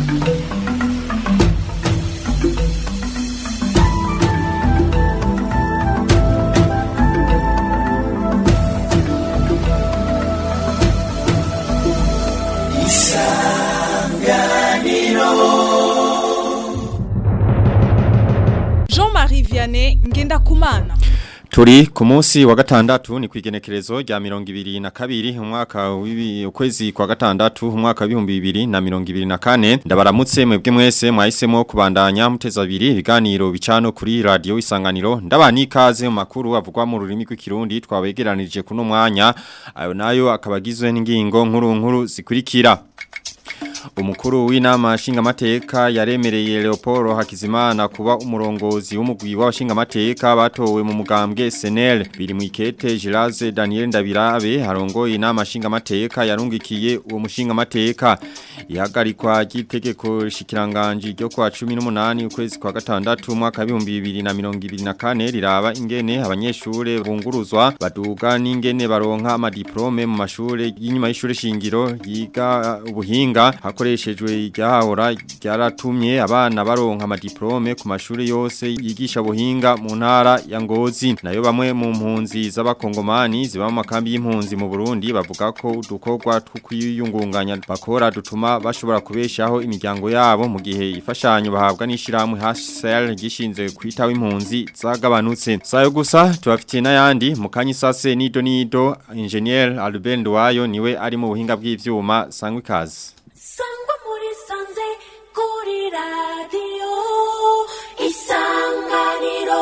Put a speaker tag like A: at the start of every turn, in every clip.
A: Jean-Marie Vianney Ngendakumana
B: Turi ku munsi wa gatandatu ni kwigenekerezo rya mirongo ibiri na kabiri umwaka w'ibi ukwezi kwa gatandatu umwaka w'ibihumbi bibiri na mirongo ibiri na kane ndabaramutse mwebwe mwese mwahisemo kubandanya muteza abiri ibiganiro bicano kuri radio isanganiro ndabana ikaze mu makuru avugwa mu rurimi rw'ikirundi twabegeranirije kuno mwanya ayo nayo akabagizwe n'ingingo nkuru nkuru zikurikira Umukuru w'inama nshingamateka yaremereye Leopoldo Hakizimana kuba umurongozi w'umugwi w'abashingamateka batowe mu mugambwe SNL biri mu ikete Giraze Daniel Ndabirabe harongoye inama nshingamateka yarungikiye uwo mushingamateka ihagarikwa ry'itegeko shikiranganje ryo kwa 18 ukwezi kwa gatandatu umwaka wa 2024 riraba ingene abanyeshure bunguruzwa baduga n'ingene baronka amadiplome mu mashure y'inyuma y'ishure shingiro yiga ubuhinga hakoreshejwe iryahahora ryaratumye abana baronka amadiplome ku mashuri yose yigisha buhinga mu ntara ya Ngozi nayo bamwe mu mpunzi z'abakongomani ziba mu makambi y'impunzi mu Burundi bavuga ko udukorwa tw'kwiyungunganya bakora dutuma bashobora kubeshaho imiryango yabo mu gihe ifashanyo bahabwa n'ishiramwe HCR gishinzwe kwitaho impunzi zagabanutse sayo gusa tubafitiye n'ayandi mu kanyisase nido nido engineer Albert Ndwayo niwe ari mu buhinga bw'ivyuma sangwe kazi
C: sangwa muri sanze kuri radiyo isanganiro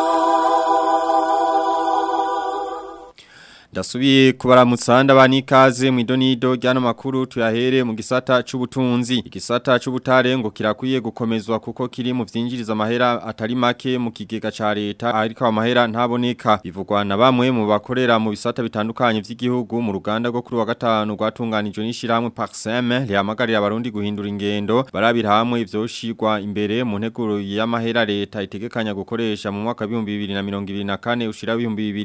B: Dasubiye kubaramutsa ndabani ikaze mu idonido ryano makuru tuyahere mu gisata c'ubutunzi igisata c'ubutare ngo kirakwiye gukomezwa kuko kiri mu vyinjiriza amahera atari make mu kigega ca leta ariko amahera ntaboneka bivugwa na bamwe mu bakorera mu bisata bitandukanye vy'igihugu mu ruganda rwo kuri wa gatanu rwatunganijwe n'ishiramwe Paxem rihamagarira abarundi guhindura ingendo barabira hamwe ivyoshirwa imbere mu nteguro y'amahera leta itegekanya gukoresha mu mwaka wa 2024 ushira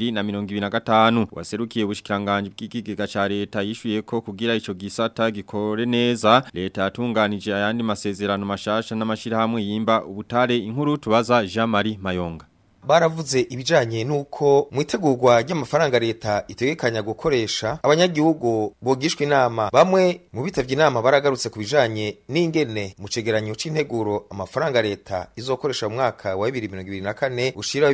B: 2025 waserukiye ubushikiranganje bw'ikigega ca leta yishuye ko kugira ico gisata gikore neza leta yatunganije ayandi masezerano mashasha n'amashirahamwe yimba ubutare inkuru tubaza Jean Marie Mayonga
D: baravuze ibijanye nuko mu itegurwa ry'amafaranga leta itegekanya gukoresha abanyagihugu bogishwa inama bamwe mu bitavye inama baragarutse ku bijanye n'ingene mu cegeranyo c'integuro amafaranga leta izokoresha mu mwaka wa 2024 ushira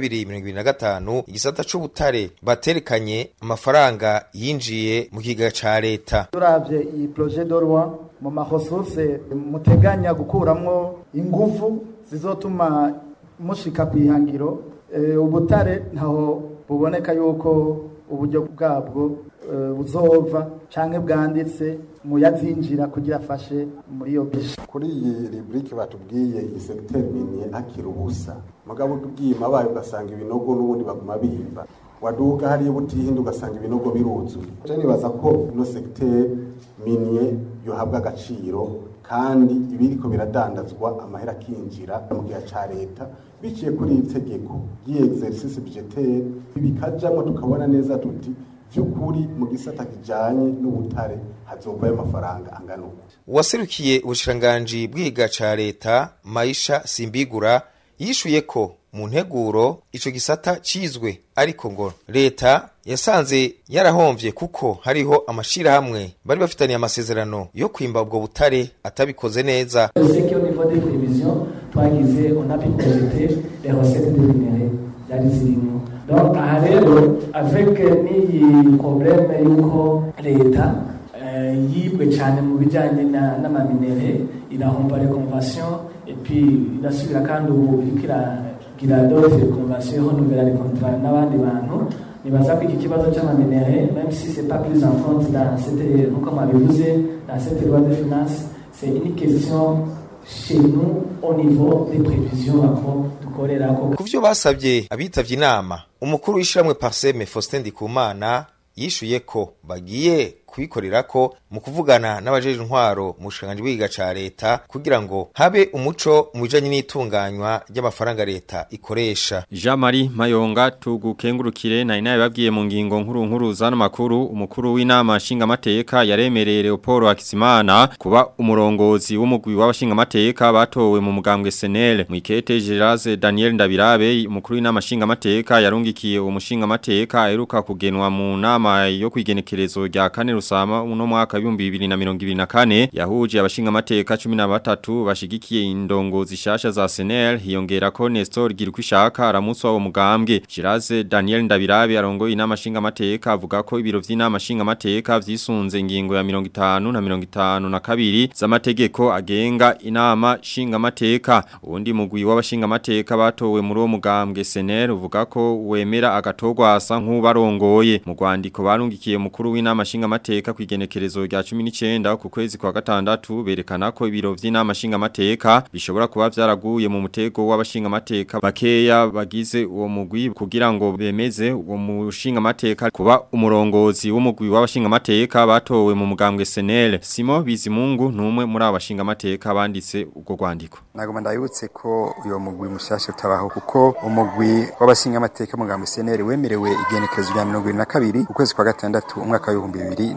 D: 2025 igisata c'ubutare baterekanye amafaranga yinjiye mu kiga ca leta
E: turavye iyi projet de loi mu maresource muteganya gukuramwo inguvu zizotuma mushika kwihangiro ubutare ntaho buboneka yuko uburyo bwabwo buzova canke bwanditse mu yazinjira kugira afashe muri iyo bisha
F: kuri iyi rubrike batubwiye iyi secteur minier akira ubusa mugabo ubwima bayo ugasanga ibinogo n'ubundi baguma bimba waduka hariya butihinda ugasanga ibinogo biruzuye je nibaza ko ino secteur minier yohabwa agaciro kandi ibiriko biradandazwa amahera akinjira mu gihe ca leta biciye kuri iri tegeko ry'exercice budgetaire bikajamwo tukabona neza tuti vy'ukuri mu gisata kijanye n'ubutare hazovayo amafaranga angana uko
D: uwaserukiye ubushikiranganji bwiga ca leta maisha simbigura yishuye ko mu nteguro ico gisata cizwe ariko ngo leta yasanze yarahomvye kuko hariho amashirahamwe bari bafitaniye amasezerano yo kwimba ubwo butare atabikoze neza
G: au niveau des prévisions twagize on a pu projeter les recettes de minerais zari zirimo donc aha rero avec n'iyi problème yuko leta yibwe cyane mu bijyanye n'amaminere irahomba reconvention et puis irasubira kandi ubu iriko iragira d'autres convention renouvela les contrats n'abandi bantu nibaza ko iki kibazo cy'amaminere même si c'est pas pris en compte dans cette nkuko mwabivuze dans cette loi de finances c'est une question chez nous au niveau des prévisions ako dukorerako
D: ku vyo basabye abitavye inama umukuru w'ishiramwe parseme faustin ndikumana yishuye ko bagiye kubikorerako mu kuvugana n'abajeje intwaro mu bushikiranganji bw'igiga ca leta kugira ngo habe umuco mu bijanye n'itunganywa ry'amafaranga leta ikoresha
B: Jean Marie Mayonga tugukengurukire na inaye babwiye mu ngingo nkuru nkuru zano makuru umukuru w'inama nshinga mateka yaremereye Leopold Hakizimana kuba umurongozi w'umugwi w'abashinga mateka batowe mu mugambwe SNL mu ikete Geraze Daniel Ndabirabe umukuru w'inama nshinga mateka yarungikiye uwo mushinga mateka aheruka kugenwa mu nama yo kwigenekerezo rya kane rusama uno mwaka wa 2024 yahuje abashinga mateka 13 bashigikiye indongozi shasha za SNL hiyongera ko Nestor Girukwishaka aramuswa wo mugambwe Giraze Daniel Ndabirabe arongoye inama nshinga mateka avuga ko ibiro vy'inama nshinga mateka vyisunze ingingo ya 50 na 52 na kabiri z'amategeko agenga inama nshinga mateka ubundi mugwi w'abashinga mateka batowe muri uwo mugambwe SNL uvuga ko wemera agatogwa asa nk'ubarongoye mu rwandiko barungikiye mukuru w'inama nshinga mateka kwigenekerezo rya 19 ku kwezi kwa gatandatu berekana ko ibiro vy'inama nshinga mateka bishobora kuba vyaraguye mu mutego w'abashinga mateka bakeya bagize uwo mugwi kugira ngo bemeze uwo mushinga mateka kuba umurongozi w'umugwi w'abashinga mateka batowe mu mugambwe SNL Simo Bizimungu numwe muri abashinga mateka banditse ubwo rwandiko
H: nagoma ndabibutse ko uyo mugwi mushasha utabaho kuko umugwi w'abashinga amateka mugambwe SNL wemerewe igenekerezo rya 22 ukwezi kwa gatandatu umwaka wa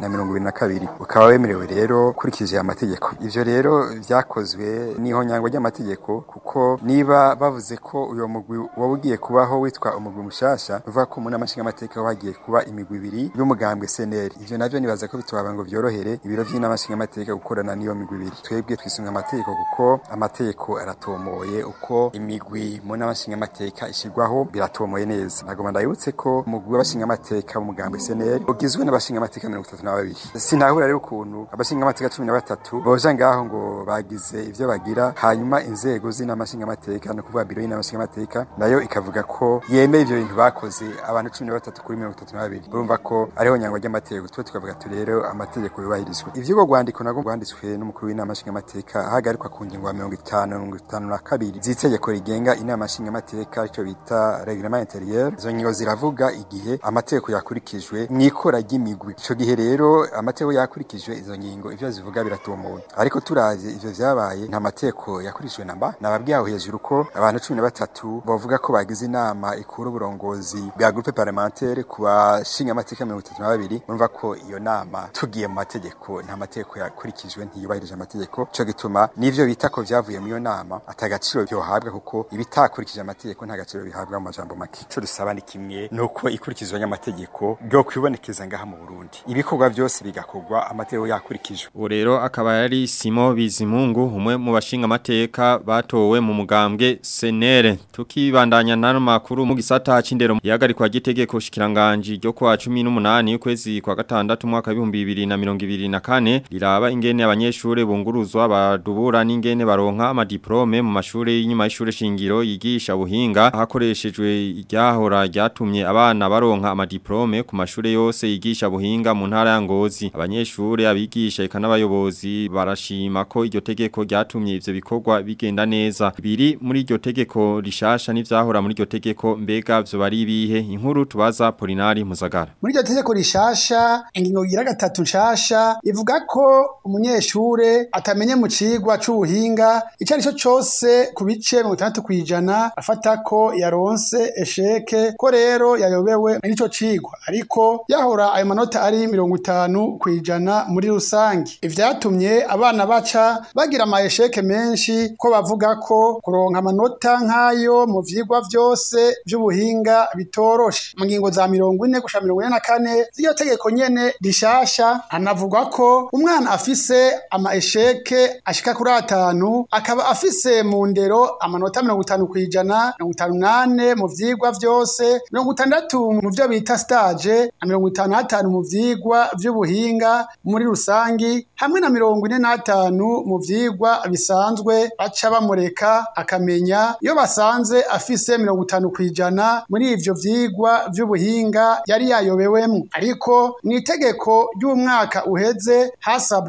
H: 2022 ukaba wemerewe rero kurikije amategeko ivyo rero vyakozwe niho nyango ry'amategeko kuko niba bavuze ko uyo mugwi wabugiye kubaho witwa umugwi mushasha uvuga ko mu namashinga amateka wagiye kuba imigwi ibiri y'umugambwe SNL ivyo navyo nibaza ko bitwaba ngo vyorohere ibiro vy'inamashinga amateka gukorana niyo migwi ibiri twebwe twisunga amategeko kuko amategeko aratomoye uko imigwi mu namashinga amateka ishirwaho biratomoye neza nagoma ndabibutse ko umugwi w'abashinga amateka w'umugambwe SNL ugizwe n'abashinga amateka 32 sinahura rero ukuntu abashinga amateka 13 boja ngaho ngo bagize ivyo bagira hanyuma inzego z'inamashinga amateka no kuvuga biro y'inamashinga amateka nayo ikavuga ko yemeye ivyo bintu bakoze abantu 13 kuri 32 urumva ko ariho nyango ry'amategeko twe tukavuga tu rero amategeko yubahirizwe ivyo go gwandiko nago gwanditswe n'umukuru w'inama nshinga amateka hagarikwa ku ngingo ya 50 52 z'itegeko rigenga inama nshinga amateka ico bita reglement intérieur izo ngingo ziravuga igihe amategeko yakurikijwe mwikora ry'imigwi ico gihe rero amategeko yakurikijwe izo ngingo ivyo zivuga biratomoye ariko turavye ivyo vyabaye nta mategeko yakurikijwe namba nababwiye aho hejuru ko abantu 13 bavuga ko bagize inama ikura uburongozi bwa groupe parlementaire ku bashinga amateka 32 urumva ko iyo nama tugiye mu mategeko nta mategeko yakurikijwe ntiyubahirije amategeko cyo gituma n'ivyo bita ko vyavuye mu iyo nama atagaciro byohabwa kuko ibitakurikije amategeko nta gaciro bihabwa mu majambo make cyo dusaba ni kimwe nuko ikurikizwa y'amategeko byo kwibonekeza ngaha mu Burundi ibikorwa byose bigakorwa amategeko yakurikijwe
B: ubu rero akaba yari Simo Bizimungu umwe mu bashinga amateka batowe mu mugambwe senere tukibandanya n'ano makuru mu gisata c'indero yagarikwa gitegeko shikiranganje ryo kwa 18 ukwezi kwa gatandatu mwaka 2024 riraba ingene abanyeshure bunguruzwa badubura n'ingene baronka amadiplome mu mashure y'inyuma y'ishure shingiro yigisha buhinga hakoreshejwe iryahora ryatumye abana baronka amadiplome ku mashure yose yigisha buhinga mu ntara ya Ngozi abanyeshure abigisha eka n'abayobozi barashima ko iryo tegeko ryatumye ivyo bikorwa bigenda neza biri muri iryo tegeko rishasha n'ivyahora muri iryo tegeko mbega vyo bari bihe inkuru tubaza Polinari Muzagara
I: muri iryo tegeko rishasha ingingo gira gatatu nshasha ivuga ko umunyeshure atamenye mu cigwa c'ubuhinga ico ari cyo cose ku bice mirongo itandatu kw'ijana afata ko yaronse esheke ko rero yayobewe n'ico cigwa ariko yahora ayo manota ari mirongo itanu kw'ijana muri rusange ivyatumye abana baca bagira ama esheke menshi ko bavuga ko kuronka amanota nk'ayo mu vyigwa vyose vy'ubuhinga bitoroshe mu ngingo za mirongo ine gushika mirongo ine na kane z'iyo tegeko nyene rishasha hanavugwa ko umwana afise ama esheke ashika kuri atanu akaba afise mu ndero amanota mirongo itanu kw'ijana mirongo itanu nane mu vyigwa vyose mirongo itandatu mu vyo bita stage na mirongo itanu n'atanu mu vyigwa vy'ubuhinga muri rusangi hamwe na mirongo ine n'atanu mu vyigwa bisanzwe baca bamureka akamenya iyo basanze afise mirongo itanu kw'ijana muri ivyo vyigwa vy'ubuhinga yari yayobewemwo ariko mu itegeko ry'umwaka uheze hasabwa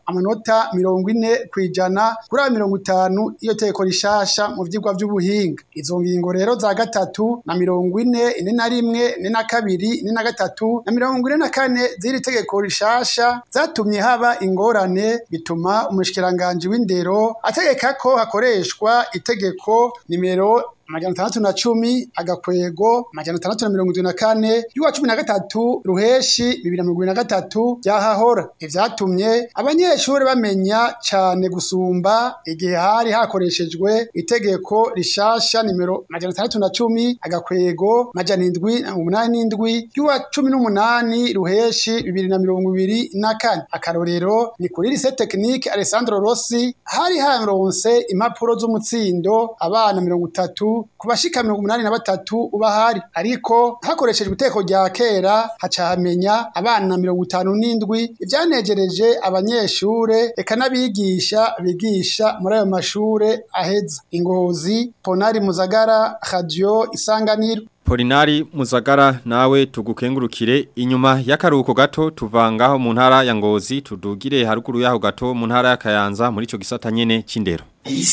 I: amanota mirongo ine kwijana kuri aya mirongo itanu iyo tegeko rishasha mu vyigwa vy'ubuhinga izo ngingo rero za gatatu na mirongo ine ine na rimwe ine na kabiri ine na gatatu na mirongo ine na kane z'iri tegeko rishasha zatumye haba ingorane bituma umushikiranganji w'indero ategeka ko hakoreshwa itegeko nimero amajana atandatu na cumi agakwego amajana atandatu na mirongo itatu na kane y'uwa cumi na gatatu ruheshi bibiri na mirongo ibiri na gatatu byahahora ivyatumye abanyeshuri bamenya cane gusumba igihe hari hakoreshejwe itegeko rishasha nimero amajana atandatu na cumi agakwego amajana indwi na umunani n'indwi y'uwa cumi n'umunani ruheshi bibiri na mirongo ibiri na kane akarorero ni kuri lise tekinike alessandro rossi hari haronse impapuro z'umutsindo abana mirongo itatu ku bashika mirongo umunani na batatu uba hari ariko hakoreshejwe iteko rya kera haca hamenya abana mirongo itanu n'indwi ivyanejereje abanyeshure eka n'abigisha bigisha muri ayo mashure aheza ingozi ponari muzagara radio isanganiro
B: Polinari Muzagara nawe tugukengurukire inyuma y'akaruhuko gato tuvangaho mu ntara ya Ngozi tudugire haruguru yaho gato mu ntara ya Kayanza muri ico gisata nyene c'indero.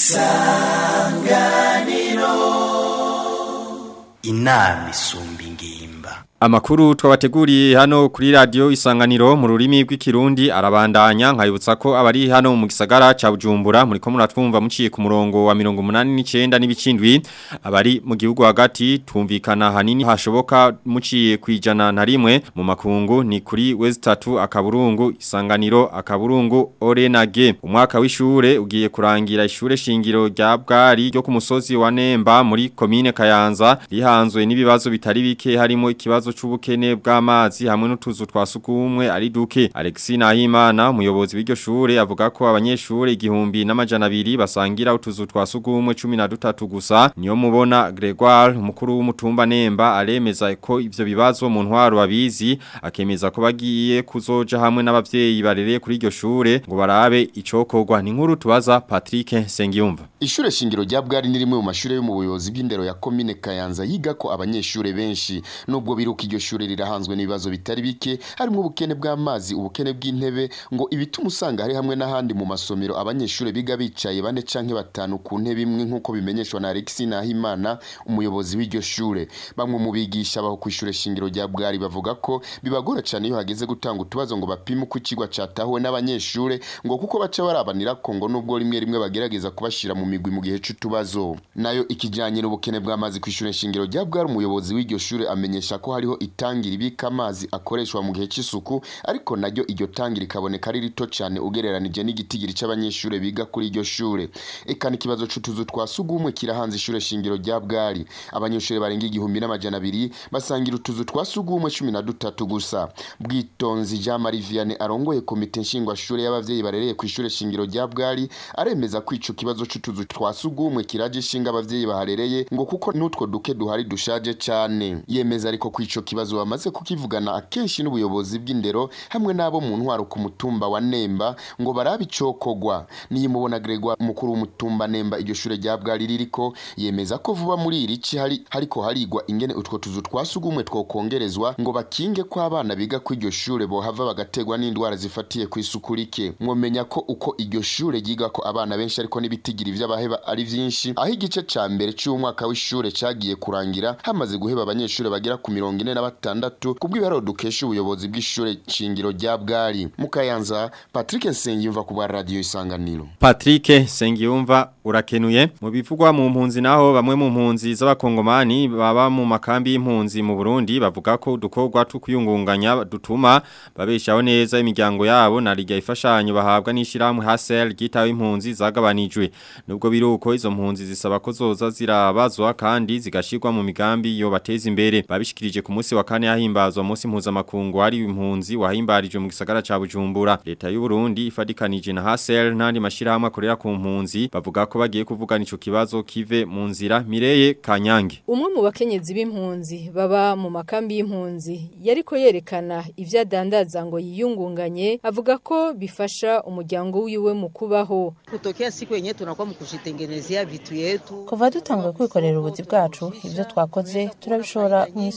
J: inama isumba ingimba
B: Amakuru twabateguriye hano kuri radio isanganiro mu rurimi rw'ikirundi arabandanya nkayibutsa ko abari hano mu gisagara ca Bujumbura muri ko muratwumva muciye ku murongo wa 189 n'ibicindwi abari mu gihugu hagati tumvikana hanini hashoboka muciye kwijana na rimwe mu makungu ni kuri West 3 akaburungu isanganiro akaburungu Orenage umwaka w'ishure ugiye kurangira ishure shingiro rya bwari ryo ku musozi wa Nemba muri commune Kayanza rihanzwe n'ibibazo bitari bike harimo ikibazo c'ubukene bw'amazi hamwe n'utuzu twa sukumwe ari duke Alexis Nahimana umuyobozi w'iryo shure avuga ko abanyeshure igihumbi n'amajana abiri basangira utuzu twa sukumwe 13 gusa niyo mubona Gregoire umukuru w'umutumba Nemba aremeza ko ivyo bibazo mu ntwaro babizi akemeza ko bagiye kuzoja hamwe n'abavyeyi barereye kuri iryo shure ngo barabe icokorwa ni nkuru tubaza Patrick Sengiyumva
K: Ishure shingiro rya bwari ni rimwe mu mashure yo mu buyobozi bw'indero ya komine Kayanza yiga ko abanyeshure benshi nubwo biruka iryo shure rirahanzwe n'ibibazo bitari bike harimo ubukene bw'amazi ubukene bw'intebe ngo ibituma usanga hari hamwe n'ahandi mu masomero abanyeshure biga bicaye bane canke batanu ku ntebe imwe nk'uko bimenyeshwa na Alexis Nahimana umuyobozi w'iryo shure bamwe mu bigisha baho kw'ishure shingiro rya bwari bavuga ko bibagora cane iyo hageze gutanga utubazo ngo bapime uko icigwa catahuwe n'abanyeshure ngo kuko baca barabanira ko ngo nubwo rimwe rimwe bagerageza kubashira mu migwi mu gihe c'utubazo nayo ikijanye n'ubukene bw'amazi kw'ishure shingiro rya bwari umuyobozi w'iryo shure amenyesha ko hariho itangi ribika amazi akoreshwa mu gihe c'isuku ariko naryo iryo tangi rikaboneka ari rito cane ugereranije n'igitigiri c'abanyeshure biga kuri iryo shure eka n'ikibazo c'utuzu twa sugumwe kirahanze ishure shingiro rya bwari abanyeshure barenga igihumbi n'amajana abiri basangira utuzu twa sugumwe cumi na dutatu gusa bwitonzi jean marie vianney arongoye komite nshingwashure y'abavyeyi barereye kw'ishure shingiro rya bwari aremeza ko ico kibazo c'utuzu twa sugumwe kiraje ishinga abavyeyi baharereye ngo kuko n'utwo duke duhari dushaje cane yemeza ariko ko ico kibazo bamaze kukivugana akenshi n'ubuyobozi bw'indero hamwe n'abo mu ntwaro ku mutumba wa Nemba ngo barabe icokogwa niyimubona Gregoire mukuru w'umutumba Nemba iryo shure rya bwari ririko yemeza ko vuba muri iri ci hari hariko harigwa ingene utwo tuzu twasugumwe twokongerezwa ngo bakinge ko abana biga ku iryo shure bohava bagategwa n'indwara zifatiye ku isuku rike mwomenya ko uko iryo shure ryiga ko abana benshi ariko n'ibitigiri vy'abaheba ari vyinshi aho igice ca mbere c'umwaka w'ishure cagiye kurangira hamaze guheba abanyeshure bagera ku mirongo ine na batandatu kubw'ibiharo dukesha ubuyobozi bw'ishure shingiro rya bwari mukayanza Patrick Nsengiyumva ku bwa radio isanganiro
B: Patrick Sengiyumva urakenuye mu bivugwa mu mpunzi naho bamwe mu mpunzi z'abakongomani baba mu makambi y'impunzi mu Burundi bavuga ko dukorwa tukuyungunganya dutuma babeshaho neza imiryango yabo na rijya ifashanyo bahabwa n'ishiramwe Hasel gitawe impunzi zagabanijwe nubwo biruko izo mpunzi zisaba ko zoza zirabazwa kandi zigashirwa mu migambi yo bateza imbere babishikirije ku munsi wa kane yahimbazwa munsi mpuzamakungu hari impunzi wahimbarije mu gisagara ca Bujumbura leta y'u Burundi ifadikanije na Hasel n'andi mashirahamwe akorera ku mpunzi bavuga ko bagiye kuvugana ico kibazo kive mu nzira Mireye Kanyange
L: umwe mu bakenyezi b'impunzi baba mu makambi y'impunzi yariko yerekana ivyo adandaza ngo yiyungunganye avuga ko bifasha umuryango wiwe mu kubaho
M: kutokea siku yenyewe tunakuwa mkushitengenezea vitu yetu
N: kuva dutanguye kwikorera ubuzi bwacu ibyo twakoze turabishora mu isoko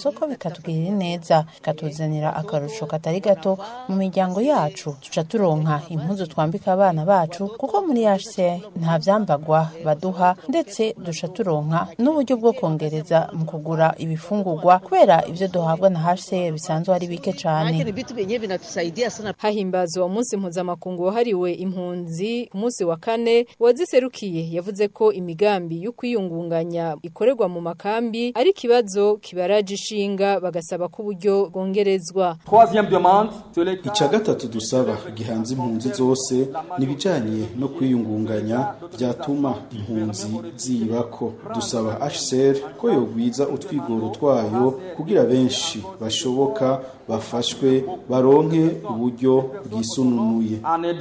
M: ikatugirira neza ikatuzanira akarusho katari gato mu miryango yacu tuca turonka impuzu twambika abana bacu kuko muri HCR nta vyambagwa baduha ndetse duca turonka n'uburyo bwo kongereza mu kugura ibifungurwa kubera ivyo duhabwa na HCR bisanzwe ari bike cane
L: hahimbazwa umunsi mpuzamakungu wahariwe impunzi ku munsi wa kane uwaziserukiye yavuze ko imigambi yo kwiyungunganya ikorerwa mu makambi ari ikibazo kibaraje ishinga bagasaba ko uburyo bwongerezwa
N: icya gatatu dusaba gihanze impunzi zose n'ibijyanye no kwiyungunganya byatuma impunzi zibako dusaba HCR ko yogwiza utwigoro twayo kugira benshi bashoboka bafashwe baronke uburyo bwisununuye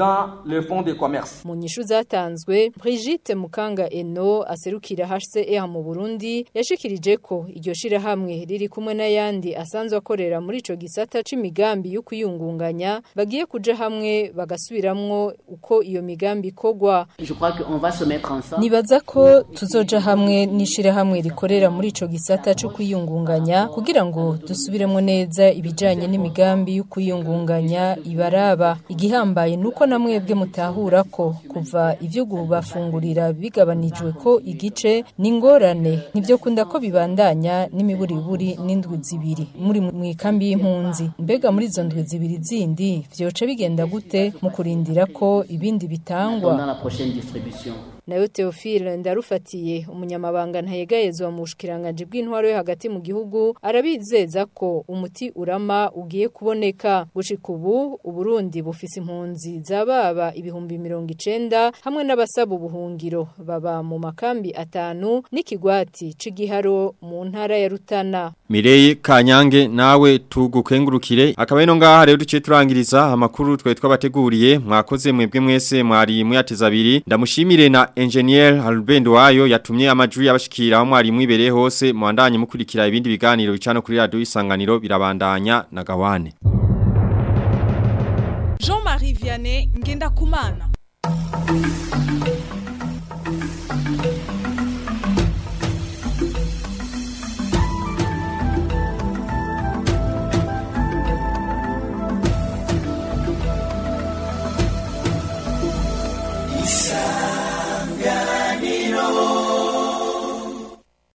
L: mu nyishu zatanzwe Brigitte Mukanga Eno aserukira HCR mu Burundi yashikirije ko iryo shirahamwe riri kumwe n'ayandi asanzwe akorera muri ico gisata c'imigambi yo kwiyungunganya bagiye kuja hamwe bagasubiramwo uko iyo migambi ikogwa nibaza ko tuzoja hamwe n'ishirahamwe rikorera muri ico gisata co kwiyungunganya kugira ngo dusubiremo neza ibijanye n'imigambi yo kwiyungunganya ibaraba igihambaye nuko namwebwe mutahura ko kuva ivyo bafungurira bigabanijwe ko igice n'ingorane nivyo kunda ko bibandanya n'imiburiburi n'indwi zibiri muri mu ikambi y'impunzi mbega muri izo ndwi zibiri zindi vyoca bigenda gute mu kurindira ko ibindi bitangwa nayo Theophile ndarufatiye umunyamabanga ntayegayezwa mu bushikiranganje bw'intwaro yo hagati mu gihugu arabizeza ko umuti urama ugiye kuboneka gushika ubu uburundi bufise impunzi zababa ibihumbi mirongo icenda hamwe n'abasaba ubuhungiro baba mu makambi atanu n'ikigwati c'igiharo mu ntara ya Rutana
B: Mireye Kanyange nawe tugukengurukire akaba ino ngaha rero duciye turangiriza amakuru twe twabateguriye mwakoze mwebwe mwese mwari muyateza abiri ndamushimire na engineer Albendo wayo yatumye amajwi yabashikira aho mwari mwibereye hose mwandanye mukurikira ibindi biganiro bicano kuri radio isanganiro birabandanya na gawane
A: Jean-Marie Vianney ngenda kumana